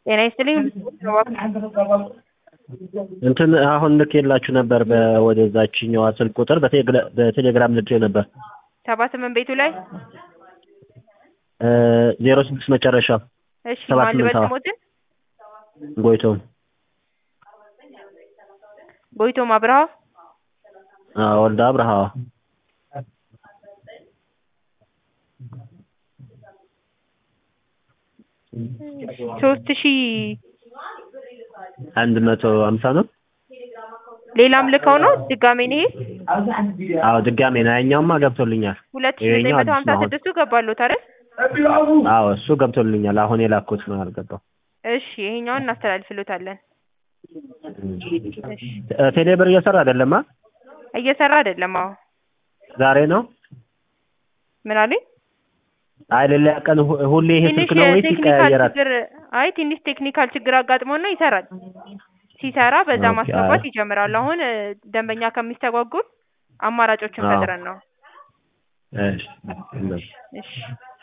ጤና ይስጥልኝ። እንትን አሁን ልኬላችሁ ነበር ወደዛችኛዋ ስልክ ቁጥር በቴሌግራ- በቴሌግራም ልኬ ነበር ሰባ ስምንት ቤቱ ላይ ዜሮ ስድስት መጨረሻ እሺ ሰባ ማን ልበል ስምንት አዎ። ስሞትን? ጎይቶም ጎይቶም አብርሃ አዎ፣ ወልደ አብርሃ ሶስት ሺ አንድ መቶ ሀምሳ ነው። ሌላም ልከው ነው ድጋሜ ነው ይሄ አዎ ድጋሜ ነው። ያኛውማ ገብቶልኛል። ሁለት ሺ ዘጠኝ ይሄኛው መቶ ሀምሳ አዲስ ነው አሁን። ስድስቱ ገባሎት አይደል? አዎ እሱ ገብቶልኛል። አሁን የላኩት ነው ያልገባው። እሺ ይሄኛውን እናስተላልፍሎታለን። እ ቴሌብር እየሰራ አይደለማ። እየሰራ አይደለም። አዎ ዛሬ ነው። ምን አለኝ? አይ ሌላ ቀን ሁ- ሁሌ ይሄ ትንሽ ስልክ ነው ወይስ ቴክኒካል ይቀያየራል? ችግር አይ ትንሽ ቴክኒካል ችግር አጋጥሞና ይሰራል። ሲሰራ በዛ ኦኬ፣ ማስገባት አይ። ይጀምራል። አሁን እ፣ ደንበኛ ከሚስተጓጉል አማራጮችን አዎ። ፈጥረን ነው። እሺ፣ እሺ። እሺ